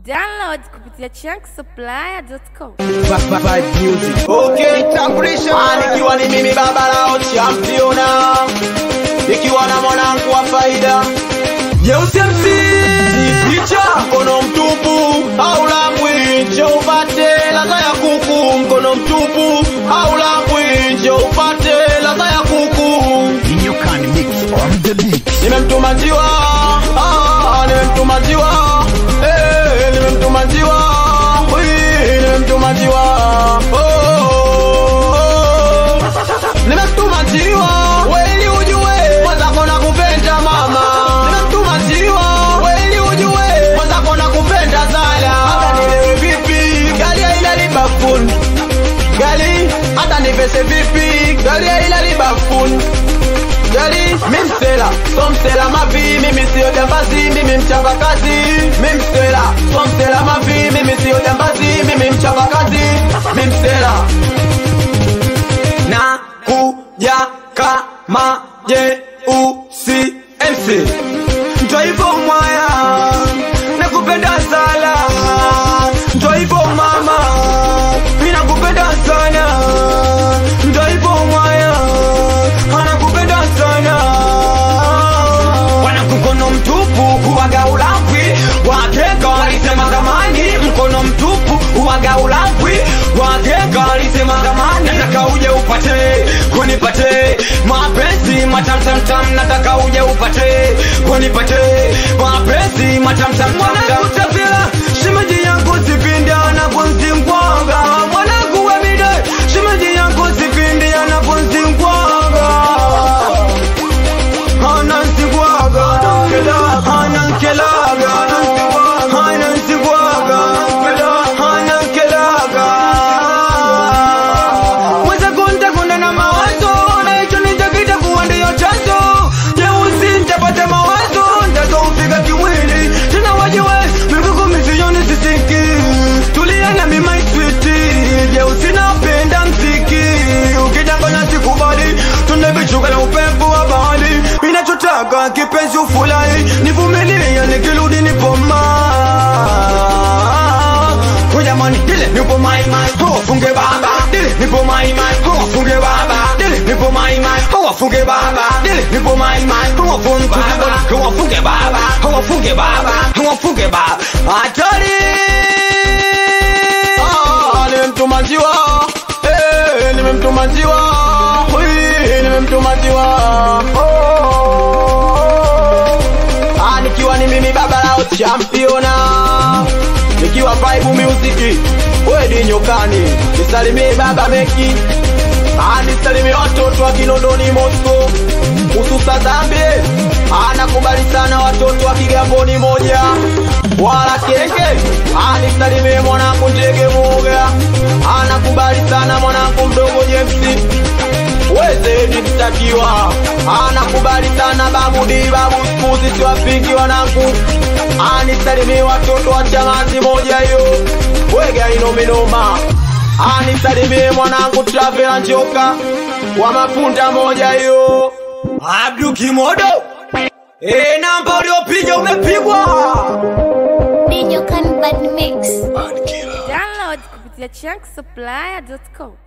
Download kupitia chunksupply.com. Okay, tambulisho nikiwa ni mimi baba lao championa, ikiwa na mwanangu wa faida Jeusi MC picha mkono mtupu au lambwi, njo upate ladha ya kuku. Mkono mtupu au lambwi, njo upate ladha ya kuku. You can mix on the beat. Nimemtuma njiwa, ah, nimemtuma njiwa, eh, nimemtuma njiwa, Ui, nimemtuma njiwa, oh, oh, oh. Nimemtuma njiwa, weli ujue, mwenzako nakupenda mama. Nimemtuma njiwa, weli ujue, mwenzako nakupenda sana. Hata nilewe vipi, gari haina libafuni. Gari, hata nivese vipi, gari haina libafuni. Gari, mi msela, so msela mavi, mimi sio jambazi, mimi mchapa kazi. Mi msela, so msela mavi, mimi sio jambazi, mimi mchapa kazi. Mi msela na kuja kama jeusi MC ndo hivyo mwaya nakupenda sana ndo hivyo mama mi nakupenda sana ndo hivyo mwaya anakupenda sana wanakukono mtupu huwaga ulapwi wakeka walisema zamani mkono mtupu huwaga ulapwi wakeka walisema zamani nataka uje upate kunipate mapenzi matamtamtam nataka uje upate kunipate mapenzi matamtamtamutavila shimaji yangu sipindi anakunzingwanga mwanangu wemide shimaji yangu sipindi anakunzingwanga ananzingwaga anankelaga ananzingwaga anankelaga mweza kunta kunda na mawazo na hicho nichokita kuwa ndiyo chanzo jeusi ntapata mawazo ntazoufika kimwili tena wajiwe migugu misioni sisiki tulia na mimaiswiti jeusi napenda mziki ukidanganya sikubali tunevichuka na upepo wa bahari inachotaka kipenzi ufurahi nivumilie nikirudi nipoma kujamani dile nipo mai mai wafunge baba dile nipo mai mai wafunge baba dile nipo mai mai wafunge baba dile nipo mai mai wafunge baba wafunge baba wafunge baba wafunge baba hatari Ah, nimemtuma njiwa Eh, nimemtuma njiwa Ui, nimemtuma njiwa Oh. Ah, nikiwa ni mimi baba lao championa nikiwa vibe music wedi nyokani nisalimie baba meki Ah, nisalimie watoto wa kinondoni Moscow hususa Zambie anakubali sana watoto wa Kigamboni moja wala kenge anisalimie mwanangu ndege moga anakubali sana mwanangu mdogo James wezeni mtakiwa anakubali sana babudi babu skuzi siwapingi wanangu anisalimie watoto wa chamazi moja hiyo wega inominoma anisalimie mwanangu travela njoka wa mapunda moja hiyo abdu kimodo e namba uliopiga umepigwa Download kupitia chunksupply.com.